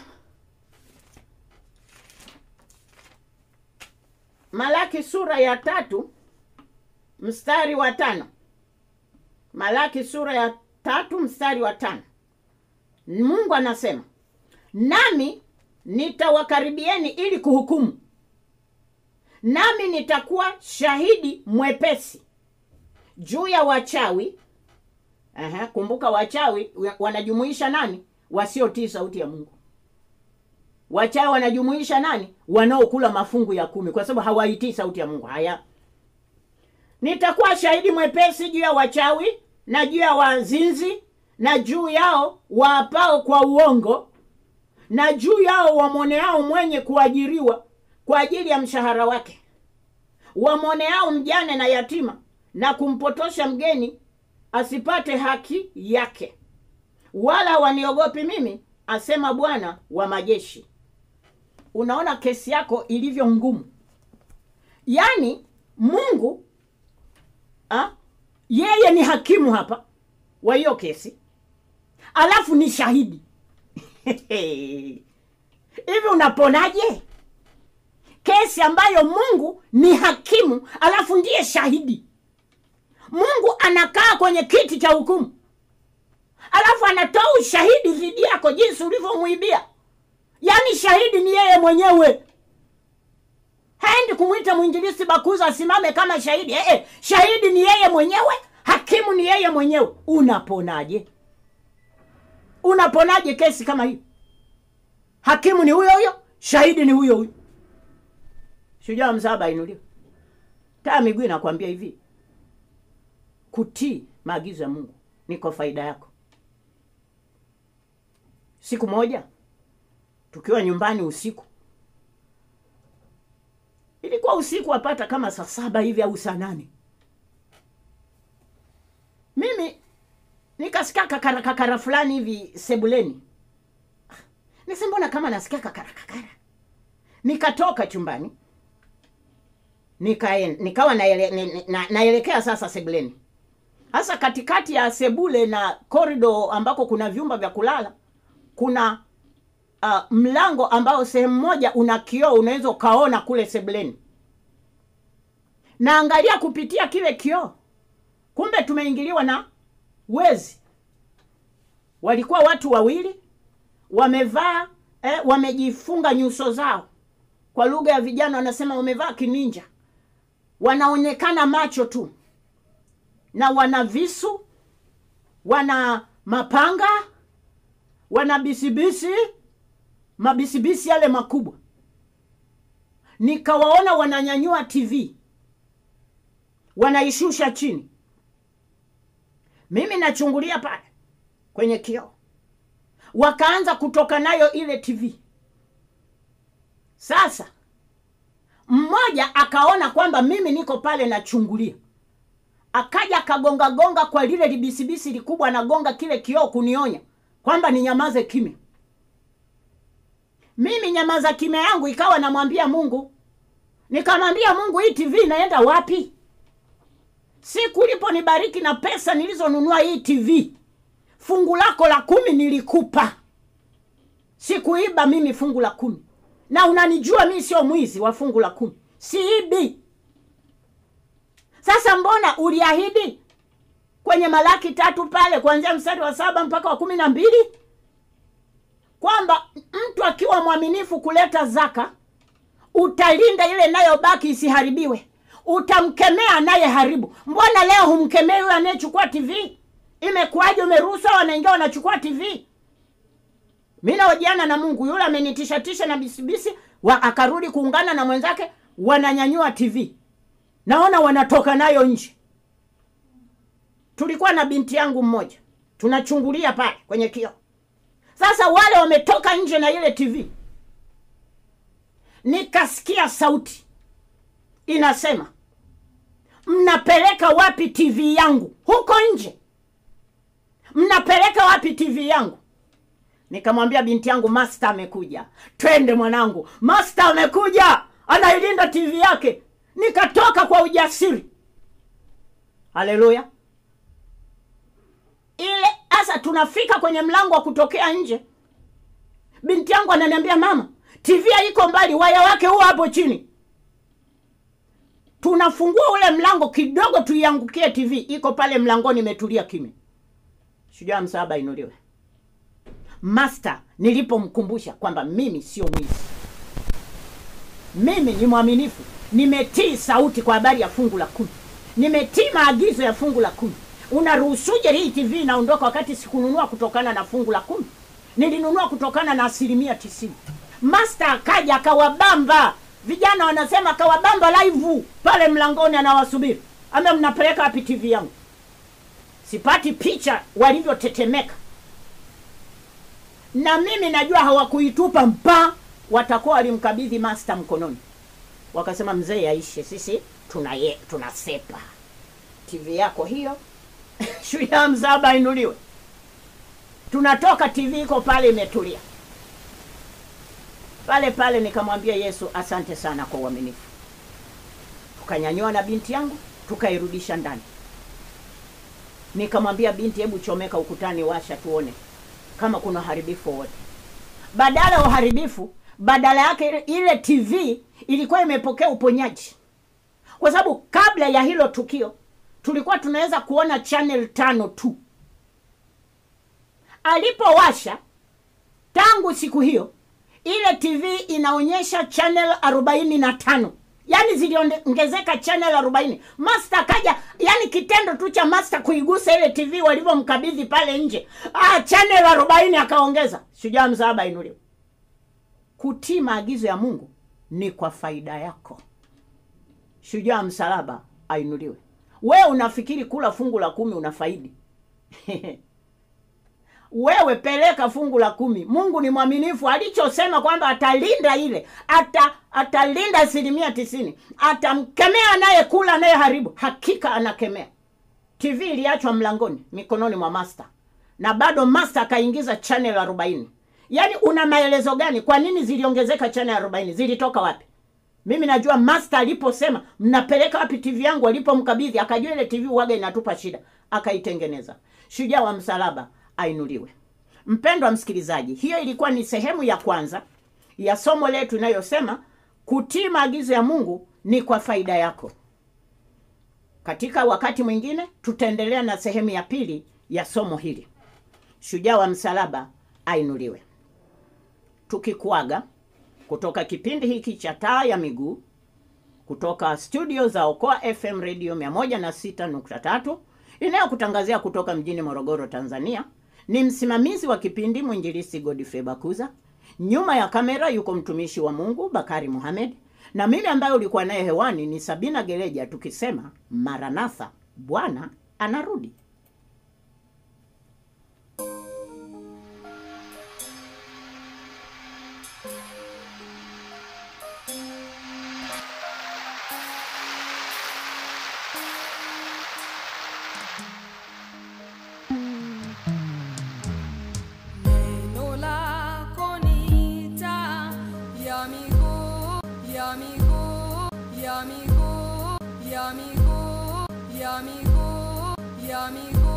B: malaki sura ya tatu mstari wa tano malaki sura ya tatu mstari wa tano mungu anasema nami nitawakaribieni ili kuhukumu nami nitakuwa shahidi mwepesi juu ya wachawi Aha, kumbuka wachawi wa- wanajumuisha nani wasiotii sauti ya mungu wachawi wanajumuisha nani wanaokula mafungu ya kumi kwa sababu hawaitii sauti ya mungu haya nitakuwa shahidi mwepesi juu ya wachawi na juu ya wazinzi na juu yao waapao kwa uongo na juu yao wamwoneao mwenye kuajiriwa kwa ajili ya mshahara wake wamwoneao mjane na yatima na kumpotosha mgeni asipate haki yake wala waniogopi mimi asema bwana wa majeshi unaona kesi yako ilivyo ngumu yaani mungu ha? yeye ni hakimu hapa wa hiyo kesi alafu ni shahidi hivi unaponaje kesi ambayo mungu ni hakimu alafu ndiye shahidi mungu anakaa kwenye kiti cha hukumu alafu anatoa ushahidi dhidi yako jinsi ulivyomwibia yaani shahidi ni yeye mwenyewe haendi kumwita mwinjilisi bakuza asimame kama shahidi eh, eh, shahidi ni yeye mwenyewe hakimu ni yeye mwenyewe unaponaje unaponaje kesi kama hiyo hakimu ni huyo huyo shahidi ni huyo huyo shujaa msaba inuliwa taa miguu inakwambia hivi kutii maagizo ya mungu ni kwa faida yako siku moja tukiwa nyumbani usiku, ilikuwa usiku wapata kama saa saba hivi au saa nane, mimi nikasikia kakara kakara fulani hivi sebuleni. Nise, mbona kama nasikia kakara kakara? Nikatoka chumbani nikaen, nikawa naele, ni- na, naelekea sasa sebuleni, hasa katikati ya sebule na korido ambako kuna vyumba vya kulala kuna uh, mlango ambao sehemu moja una kioo, unaweza ukaona kule sebuleni. Naangalia kupitia kile kioo, kumbe tumeingiliwa na wezi. Walikuwa watu wawili wamevaa eh, wamejifunga nyuso zao, kwa lugha ya vijana wanasema wamevaa kininja, wanaonekana macho tu, na wana visu, wana mapanga, wana bisibisi, mabisibisi yale makubwa. Nikawaona wananyanyua TV, wanaishusha chini. Mimi nachungulia pale kwenye kioo, wakaanza kutoka nayo ile TV. Sasa mmoja akaona kwamba mimi niko pale nachungulia, akaja akagonga gonga kwa lile libisibisi likubwa, anagonga kile kioo kunionya kwamba ninyamaze kimya. Mimi nyamaza kimya yangu ikawa namwambia Mungu, nikamwambia Mungu, hii TV inaenda wapi? Siku uliponibariki na pesa nilizonunua hii TV, fungu lako la kumi nilikupa, sikuiba mimi fungu la kumi, na unanijua mimi sio mwizi wa fungu la kumi, siibi. Sasa mbona uliahidi kwenye Malaki tatu pale kuanzia mstari wa saba mpaka wa kumi na mbili kwamba mtu akiwa mwaminifu kuleta zaka utalinda ile inayobaki isiharibiwe, utamkemea anayeharibu. Mbona leo humkemei huyo anayechukua TV? Imekuwaje? Umeruhusu hao wanaingia wanachukua TV? Mi naojiana na Mungu, yule amenitishatisha na bisibisi wa, akarudi kuungana na mwenzake, wananyanyua TV, naona wanatoka nayo nje. Tulikuwa na binti yangu mmoja, tunachungulia pale kwenye kioo. Sasa wale wametoka nje na ile TV, nikasikia sauti inasema, mnapeleka wapi TV yangu huko nje? Mnapeleka wapi TV yangu? Nikamwambia binti yangu, master amekuja, twende mwanangu, master amekuja, anailinda TV yake. Nikatoka kwa ujasiri. Haleluya! ile sasa tunafika kwenye mlango wa kutokea nje, binti yangu ananiambia mama, TV haiko mbali, waya wake huo hapo chini. Tunafungua ule mlango kidogo, tuiangukie TV, iko pale mlangoni, imetulia kimya. Shujaa msaaba inuliwe. Master nilipomkumbusha kwamba mimi sio mwizi, mimi ni mwaminifu, nimetii sauti kwa habari ya fungu la kumi, nimetii maagizo ya fungu la kumi. Unaruhusuje hii TV inaondoka wakati sikununua kutokana na fungu la kumi? Nilinunua kutokana na asilimia tisini. Master akaja akawabamba vijana, wanasema akawabamba live pale mlangoni, anawasubiri ame, mnapeleka wapi TV yangu? Sipati picha walivyotetemeka, na mimi najua hawakuitupa mpa, watakuwa walimkabidhi master mkononi, wakasema mzee aishe, sisi tunaye tunasepa TV yako hiyo shujaa mzaba inuliwe. Tunatoka, TV iko pale imetulia pale pale. Nikamwambia Yesu, asante sana kwa uaminifu. Tukanyanyua na binti yangu tukairudisha ndani. Nikamwambia binti, hebu chomeka ukutani, washa tuone kama kuna uharibifu wowote. Badala ya uharibifu, badala yake ile- ile TV ilikuwa imepokea uponyaji, kwa sababu kabla ya hilo tukio tulikuwa tunaweza kuona channel tano tu. Alipowasha tangu siku hiyo, ile TV inaonyesha channel arobaini na tano yaani ziliongezeka channel arobaini. Master kaja, yani kitendo tu cha master kuigusa ile TV walivyomkabidhi pale nje, ah, channel arobaini akaongeza. Shujaa msaaba inuliwe. Kutii maagizo ya Mungu ni kwa faida yako. Shujaa msalaba ainuliwe. We unafikiri kula fungu la kumi unafaidi? wewe peleka fungu la kumi mungu ni mwaminifu alichosema kwamba atalinda ile ata atalinda asilimia tisini atamkemea anayekula anayeharibu hakika anakemea tv iliachwa mlangoni mikononi mwa master na bado master akaingiza channel arobaini yaani una maelezo gani kwa nini ziliongezeka channel arobaini zilitoka wapi mimi najua master aliposema mnapeleka wapi tv yangu alipomkabidhi akajua ile tv waga inatupa shida akaitengeneza shujaa wa msalaba ainuliwe mpendwa msikilizaji hiyo ilikuwa ni sehemu ya kwanza ya somo letu inayosema kutii maagizo ya mungu ni kwa faida yako katika wakati mwingine tutaendelea na sehemu ya pili ya somo hili shujaa wa msalaba ainuliwe tukikuaga kutoka kipindi hiki cha taa ya miguu kutoka studio za okoa fm radio 106.3 inayokutangazia kutoka mjini morogoro tanzania ni msimamizi wa kipindi mwinjilisi godfrey bakuza nyuma ya kamera yuko mtumishi wa mungu bakari muhamed na mimi ambaye ulikuwa naye hewani ni sabina gereja tukisema maranatha bwana anarudi
A: Neno lako ni taa ya miguu, ya miguu, ya miguu, ya miguu, ya miguu, ya miguu